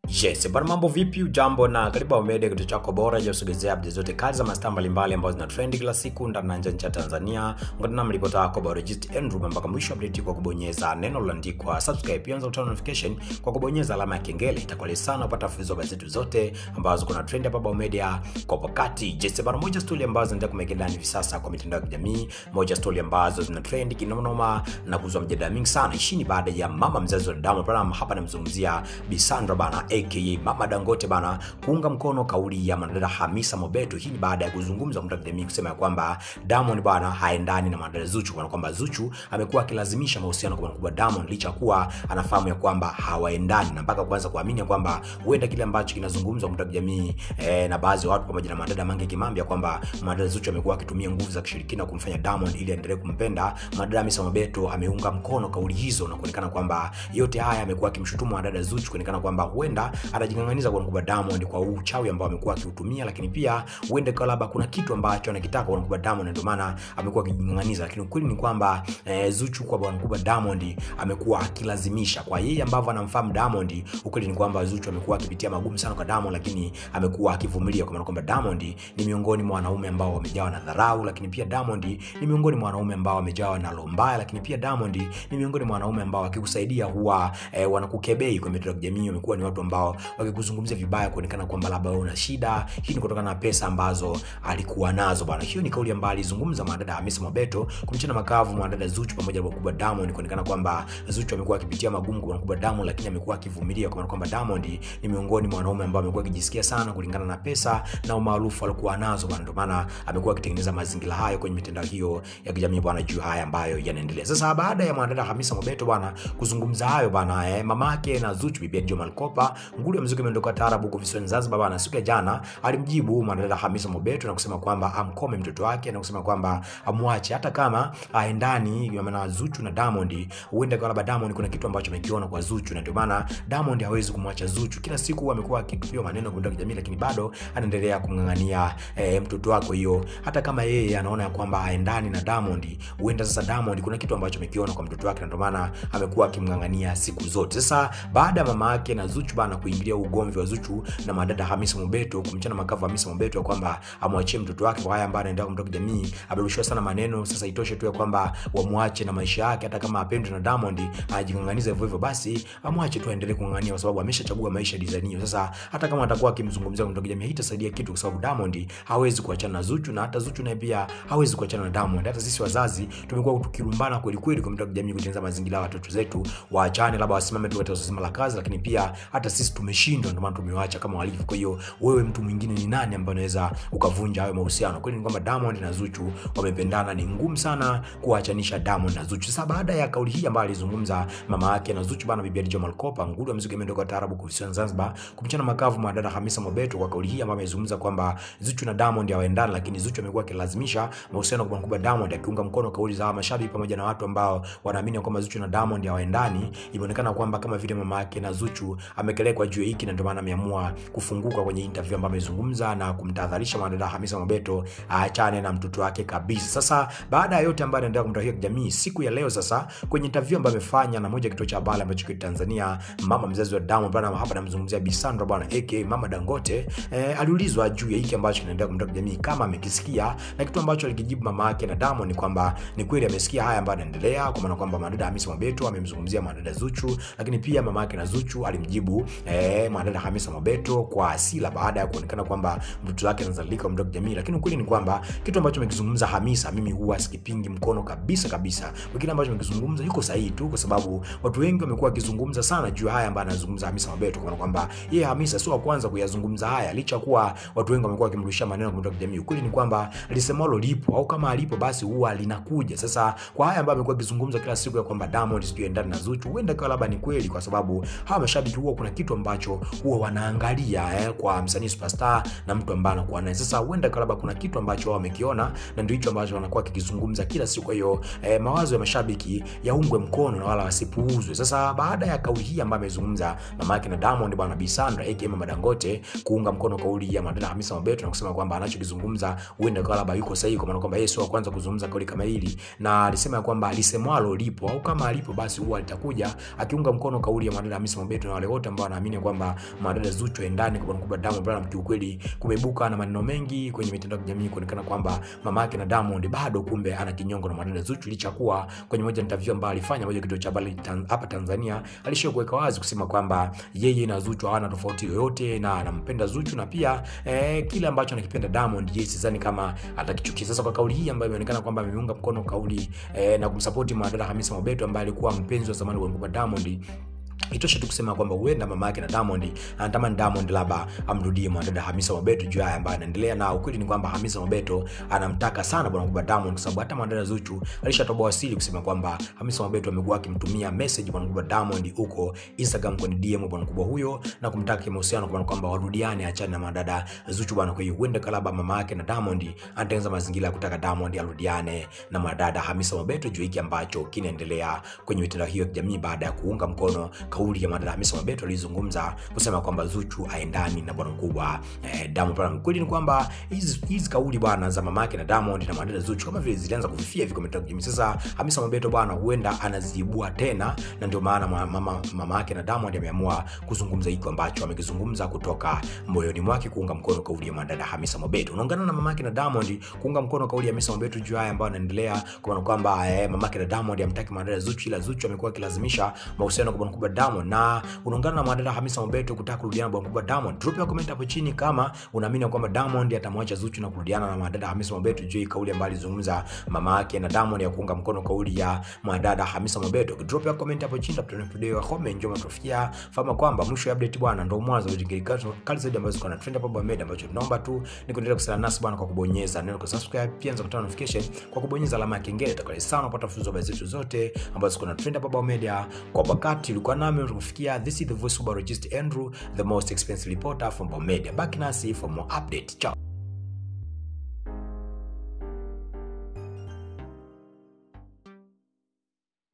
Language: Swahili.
Yes, bwana mambo vipi? Ujambo na karibu Ao Media, kituo chako bora cha kusogezea update zote kali za mastaa mbalimbali ambazo zina trend kila siku ndani na nje ya nchi ya Tanzania. Ungana nami ripota wako Biologist Andrew mpaka mwisho wa update kwa kubonyeza neno lililoandikwa subscribe, pia unaweza kutoa notification kwa kubonyeza alama ya kengele. Itakuwa sana kupata fuzo habari zetu zote ambazo kuna trend hapa Ao Media kwa wakati. Yes, bwana moja story ambazo zinaendelea kumeka ndani hivi sasa kwa mitandao ya kijamii, moja story ambazo zina trend kinoma na kuzua mjadala mingi sana. Hii ni baada ya mama mzazi wa Diamond Platnumz, hapa namzungumzia Bi Sandra bana aka Mama Dangote bana kuunga mkono kauli ya mwanadada Hamisa Mobeto. Hii ni baada ya kuzungumza kwa jamii kusema ya kwamba Diamond bana haendani na mwanadada Zuchu, kwa kwamba Zuchu amekuwa akilazimisha mahusiano kwa mkubwa Diamond licha kuwa anafahamu ya kwamba hawaendani na mpaka kuanza kuamini ya kwamba huenda kile ambacho kinazungumzwa kwa jamii eh, na baadhi ya watu pamoja na mwanadada Mange Kimambi ya kwamba mwanadada Zuchu amekuwa akitumia nguvu za kishirikina kumfanya Diamond ili aendelee kumpenda. Mwanadada Hamisa Mobeto ameunga mkono kauli hizo na kuonekana kwamba yote haya amekuwa akimshutumu mwanadada Zuchu kuonekana kwamba huenda anajing'ang'aniza kwa mkubwa Diamond kwa uchawi ambao amekuwa akiutumia, lakini pia huenda kwa labda kuna kitu ambacho anakitaka kwa mkubwa Diamond, ndio maana amekuwa akijing'ang'aniza. Lakini ukweli ni kwamba eh, Zuchu kwa bwana mkubwa Diamond amekuwa akilazimisha kwa yeye ambavyo anamfahamu Diamond. Ukweli ni kwamba Zuchu amekuwa akipitia magumu sana kwa Diamond, lakini amekuwa akivumilia, kwa maana kwamba Diamond ni miongoni mwa wanaume ambao wamejawa na dharau, lakini pia Diamond ni miongoni mwa wanaume ambao wamejawa na roho mbaya, lakini pia Diamond ni miongoni mwa wanaume ambao wakikusaidia huwa eh, wanakukebei kwa mitandao ya kijamii. Wamekuwa ni watu ambao wakikuzungumzia vibaya kuonekana kwamba labda wewe una shida. Hii ni kutokana na pesa ambazo alikuwa nazo bwana. Hiyo ni kauli ambayo alizungumza mwanadada Hamisa Mobeto kumchana makavu mwanadada Zuchu pamoja na mkubwa Diamond, kuonekana kwamba Zuchu amekuwa akipitia magumu kwa mkubwa Diamond, lakini amekuwa akivumilia kwa maana kwamba Diamond ni miongoni mwa wanaume ambao amekuwa akijisikia sana kulingana na pesa na umaarufu alikuwa nazo bwana. Ndio maana amekuwa akitengeneza mazingira hayo kwenye mitandao hiyo ya kijamii bwana, juu haya ambayo yanaendelea sasa. Baada ya mwanadada Hamisa Mobeto bwana kuzungumza hayo bwana, eh, mamake na Zuchu bibi Juma Malkopa nguli ya muziki imeondoka taarabu huko visiwani Zanzibar bwana, siku ya jana alimjibu mwanadada Hamisa Mobeto na kusema kwamba amkome mtoto wake na kusema kwamba amwache hata kama aendani na Zuchu na Diamond. Huenda kwa labda Diamond kuna kitu ambacho amekiona kwa Zuchu, na ndio maana Diamond hawezi kumwacha Zuchu. Kila siku amekuwa akitupiwa maneno kwa kijamii, lakini bado anaendelea kumng'ang'ania eh, mtoto wake. Hiyo hata kama yeye anaona ya kwamba aendani na Diamond, huenda sasa Diamond kuna kitu ambacho amekiona kwa mtoto wake, na ndio maana amekuwa akimng'ang'ania siku zote. Sasa baada ya mama yake na Zuchu bana kuingilia ugomvi wa Zuchu na madada Hamisa Mobeto kumchana makavu Hamisa Mobeto ya kwamba amwachie mtoto wake kwa haya ambayo anaendelea kumtoka jamii, amerushiwa sana maneno. Sasa itoshe tu ya kwamba wamwache na maisha yake, hata kama apendwe na Diamond ajing'ang'aniza hivyo hivyo, basi amwache tu aendelee kung'ang'ania, kwa sababu ameshachagua maisha design hiyo. Sasa hata kama atakuwa akimzungumzia kumtoka jamii, haitasaidia kitu, kwa sababu Diamond hawezi kuachana na Zuchu na hata Zuchu naye pia hawezi kuachana na Diamond. Hata sisi wazazi tumekuwa tukilumbana kweli kweli kwa mtoka jamii, kutengeneza mazingira ya watoto zetu waachane, labda wasimame tu katika swala la kazi, lakini pia hata sisi tumeshindwa, ndio maana tumewaacha kama walivyo. Kwa hiyo wewe mtu mwingine ni nani ambaye unaweza ukavunja hayo mahusiano? Kweli ni kwamba Diamond na Zuchu wamependana, ni ngumu sana kuachanisha Diamond na Zuchu. Sasa baada ya kauli hii ambayo alizungumza mama yake na Zuchu bana, bibi Juma Malkopa nguli wa muziki imeondoka taarabu kwa visiwani Zanzibar kumchana makavu mwanadada Hamisa Mobeto kwa kauli hii ambayo amezungumza kwamba Zuchu na Diamond hawaendani, lakini Zuchu amekuwa akilazimisha mahusiano kwa mkubwa Diamond, akiunga mkono kauli za mashabiki pamoja na watu ambao wanaamini kwamba Zuchu na Diamond hawaendani. Imeonekana kwamba kama vile mama yake na Zuchu amekelekwa juu hiki, na ndio maana ameamua kufunguka kwenye interview ambayo amezungumza na kumtahadharisha mwanadada Hamisa Mobeto aachane na mtoto wake kabisa. Sasa baada ya yote ambayo anaendelea kumtahia kijamii siku ya leo, sasa kwenye interview ambayo amefanya na moja kituo cha habari ambacho kiko Tanzania, mama mzazi wa Diamond bwana, hapa namzungumzia Bi Sandra bwana aka Mama Dangote eh, aliulizwa juu ya hiki ambacho kinaendelea kumtahia kijamii kama amekisikia, na kitu ambacho alikijibu mama yake na Diamond ni kwamba ni kweli amesikia haya ambayo yanaendelea, kwa maana kwamba mwanadada Hamisa Mobeto amemzungumzia mwanadada Zuchu, lakini pia mama yake na Zuchu alimjibu eh, mwanadada Hamisa Mobeto kwa hasira baada ya kuonekana kwamba mtoto wake anazalika mdogo jamii. Lakini ukweli ni kwamba kitu ambacho amekizungumza Hamisa, mimi huwa sikipingi mkono kabisa kabisa. Kwa kile ambacho amekizungumza yuko sahihi tu, kwa sababu watu wengi wamekuwa wakizungumza sana juu haya ambayo anazungumza Hamisa Mobeto, kwa kwamba yeye Hamisa sio wa kwanza kuyazungumza haya, licha kuwa watu wengi wamekuwa wakimrushia maneno kwa mdogo jamii. Ukweli ni kwamba lisemalo lipo, au kama alipo basi huwa linakuja. Sasa kwa haya ambayo amekuwa akizungumza kila siku ya kwamba Diamond sijui endani na Zuchu, huenda kwa labda ni kweli, kwa sababu hawa mashabiki huwa kuna kitu ambacho huwa wanaangalia eh, kwa msanii superstar na mtu ambaye anakuwa naye. Sasa huenda kwa labda kuna kitu ambacho wao wamekiona na ndio hicho ambacho wanakuwa kikizungumza kila siku. Kwa hiyo eh, mawazo ya mashabiki yaungwe mkono na wala wasipuuzwe. Sasa baada ya kauli hii ambayo amezungumza mama yake na Diamond bwana Bi Sandra aka Mama Dangote kuunga mkono kauli ya mwanadada Hamisa Mobeto na kusema kwamba anachokizungumza huenda kwa labda yuko sahihi, kwa maana kwamba yeye sio wa kwanza kuzungumza kauli kama hili, na alisema kwamba alisemwalo lipo au kama alipo basi huwa litakuja, akiunga mkono kauli ya mwanadada Hamisa Mobeto na wale wote ambao anaamini kwamba mwanadada Zuchu endani kwa bwana mkubwa Diamond Platnumz. Kiukweli kumeibuka na maneno mengi kwenye mitandao ya kijamii kuonekana kwamba mama yake na Diamond bado kumbe ana kinyongo na mwanadada Zuchu, licha kuwa kwenye moja interview ambayo alifanya moja kituo cha habari tan- hapa Tanzania alishia kuweka wazi kusema kwamba yeye na Zuchu hawana tofauti yoyote na anampenda Zuchu na pia eh, kile ambacho anakipenda Diamond yeye sidhani kama atakichukia. Sasa kwa kauli hii ambayo imeonekana kwamba ameunga mkono kauli eh, na kumsupport mwanadada Hamisa Mobeto ambaye alikuwa mpenzi wa zamani wa mkubwa Diamond itoshe tu kusema kwamba huenda mama yake na Diamond anatamani Diamond labda amrudie mwanadada Hamisa Mobeto juu ya haya ambayo anaendelea, na ukweli ni kwamba Hamisa Mobeto anamtaka sana bwana mkubwa Diamond, kwa sababu hata mwanadada Zuchu alishatoboa siri kusema kwamba Hamisa Mobeto amekuwa akimtumia message bwana mkubwa Diamond huko Instagram kwenye DM bwana mkubwa huyo na kumtaka kimahusiano, kwa maana kwamba warudiane, achane na mwanadada Zuchu bwana. Kwa hiyo huenda kalaba mama yake na Diamond anatengeneza mazingira ya kutaka Diamond arudiane na mwanadada Hamisa Mobeto juu hiki ambacho kinaendelea kwenye mitandao hiyo ya kijamii baada ya kuunga mkono kauli ya mwanadada Hamisa Mobeto alizungumza kusema kwamba Zuchu aendani na bwana mkubwa eh, Diamond Platnumz. Kweli ni kwamba hizi hizi kauli bwana za mamake na Diamond na mwanadada Zuchu kama vile zilianza kufifia hivi kwa mitandao ya kijamii. Sasa Hamisa Mobeto bwana huenda anaziibua tena, na ndio maana mama, mama, mama yake na Diamond ameamua kuzungumza hiko ambacho amekizungumza kutoka moyoni mwake kuunga mkono kauli ya mwanadada Hamisa Mobeto. Unaungana na mamake na Diamond kuunga mkono kauli ya Hamisa Mobeto juu ya haya ambayo anaendelea kwa maana kwamba eh, mamake na Diamond amtaki mwanadada Zuchu, ila Zuchu amekuwa akilazimisha mahusiano kwa bwana mkubwa Diamond na unaungana na mwanadada Hamisa Mobeto kutaka kurudiana na bwana mkubwa Diamond. Drop ya comment hapo chini kama unaamini kwamba Diamond atamwacha Zuchu na kurudiana na mwanadada Hamisa Mobeto juu ya kauli ambayo alizungumza mama yake na Diamond ya kuunga mkono kauli ya mwanadada Hamisa Mobeto. Drop ya comment hapo chini tutapata video ya comment njoo mtufikia. Fahamu kwamba mwisho wa update bwana ndio mwanzo wa jingi kali zaidi ambazo ziko na trend hapa Bomed, ambacho tunaomba tu ni kuendelea kusala nasi bwana kwa kubonyeza neno kwa subscribe, pia nza kutoa notification kwa kubonyeza alama ya kengele. Tutakuwa sana kupata fuzo habari zetu zote ambazo ziko na trend hapa Bomed kwa wakati ulikuwa nami tukufikia. This is the voice of Barogist Andrew, the most expensive reporter from Bomed. Baki nasi for more update. Ciao.